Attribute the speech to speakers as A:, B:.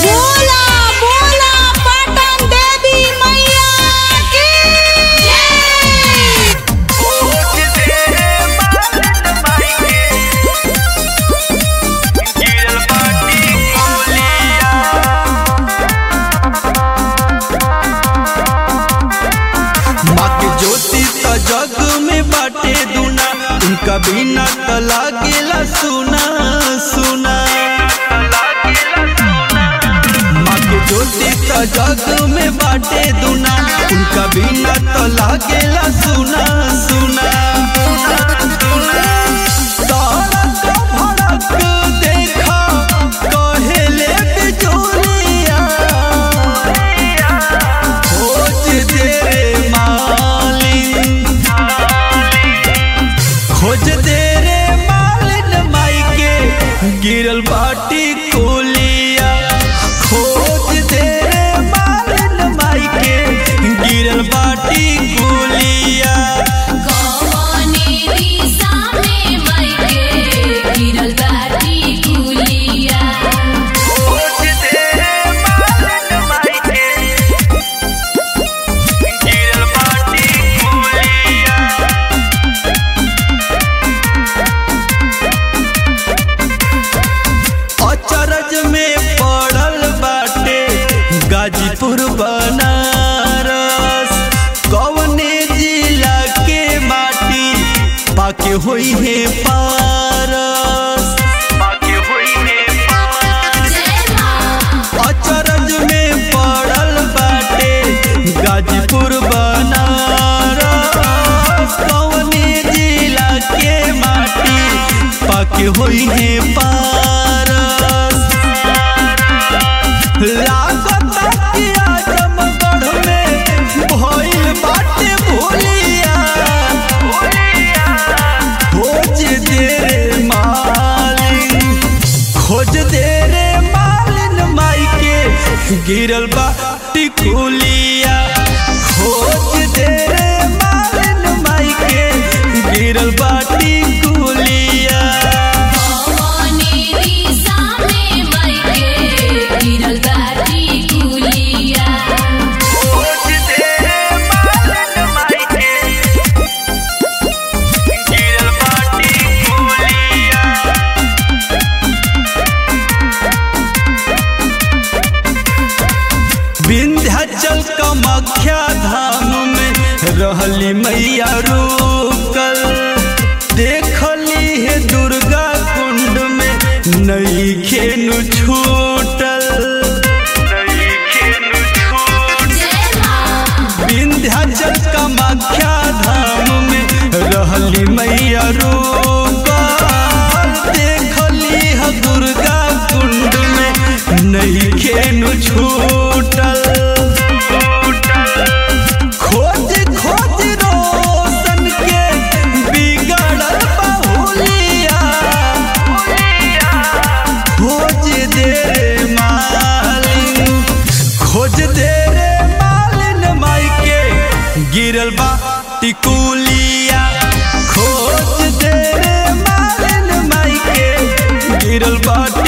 A: बोला बोला पाटन देवी मैया की जय
B: माँ के ज्योति त जग में बाटे दुना उनका बिना त लागेला सुना सुना माँ के ज्योति त जग में बाटे दुना उनका बिना त लागेला सुना सुना तारक भड़क देखा कहेले बिजोरिया खोज दे रे मालिन खोज दे रे मालिन माई के गिरल बाटी कोलिया खोज दे रे मालिन माई के गिरल बाटी कोलिया
A: कौने दिशा में मायके गिरल बाटी गुलिया
B: खोज दे रे मालिन माई के गिरल बाटी कोलिया अचरज में पड़ल बाटे गाजीपुर बनारस कवने जिला के माटी पाके होई है पारस पाके होई है
A: जय मां
B: अचरज में पड़ल बाटे गाजीपुर बनारस कवने जिला के माटी पाके होई है पारस लागत कि आजमगढ़ में भइल बाटे भोलिया खोज दे रे मालिन खोज दे रे मालिन माई के गिरल बा टिकुलिया खोज दे रे मालिन माई के गिरल बा टिकुलिया
A: कौने दिशा में मायके गिरल बाटी गुलिया
B: खोज दे रे मालिन माई के गिरल बा टिकुलिया विंध्याचल कामाख्या धाम में रहली मैया रुकल देखली है दुर्गा कुंड में नई खेनु छूटल
A: जय मां
B: विंध्याचल कामाख्या धाम में रहली मैया रुकल देखली है दुर्गा कुंड में नई खेनु छूटल खोज खोज रोशन के बिगड़ल बहुलिया खोज दे रे मालिन खोज दे रे मालिन माई के गिरल बा टिकुलिया खोज दे रे मालिन माई के गिरल बा